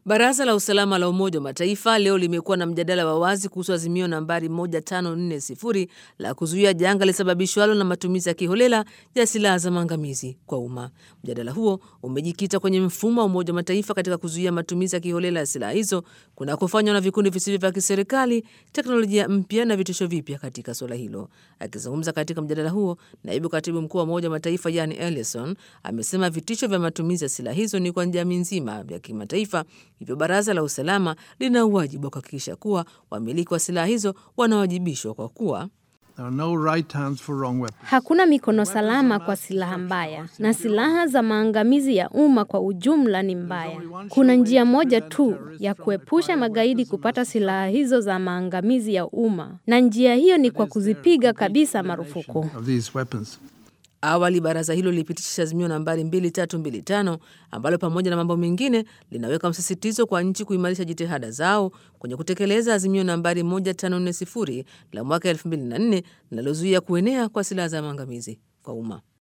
Baraza la usalama la Umoja wa Mataifa leo limekuwa na mjadala wa wazi kuhusu azimio nambari 1540 la kuzuia janga lisababishwalo na matumizi ya kiholela ya silaha za maangamizi kwa umma. Mjadala huo umejikita kwenye mfumo wa Umoja wa Mataifa katika kuzuia matumizi ya kiholela ya silaha hizo kunakofanywa na vikundi visivyo vya kiserikali, teknolojia mpya na vitisho vipya katika suala hilo. Akizungumza katika mjadala huo, naibu katibu mkuu wa Umoja wa Mataifa Yani Ellison amesema vitisho vya matumizi ya silaha hizo ni kwa jamii nzima vya kimataifa Hivyo baraza la usalama lina uwajibu wa kuhakikisha kuwa wamiliki wa silaha hizo wanawajibishwa kwa kuwa No right hands for wrong weapons. Hakuna mikono salama kwa silaha mbaya, na silaha za maangamizi ya umma kwa ujumla ni mbaya. Kuna njia moja tu ya kuepusha magaidi kupata silaha hizo za maangamizi ya umma, na njia hiyo ni kwa kuzipiga kabisa marufuku. Of these weapons. Awali baraza hilo lilipitisha azimio nambari 2325 ambalo pamoja na mambo mengine linaweka msisitizo kwa nchi kuimarisha jitihada zao kwenye kutekeleza azimio nambari 1540 la mwaka 2004 linalozuia kuenea kwa silaha za maangamizi kwa umma.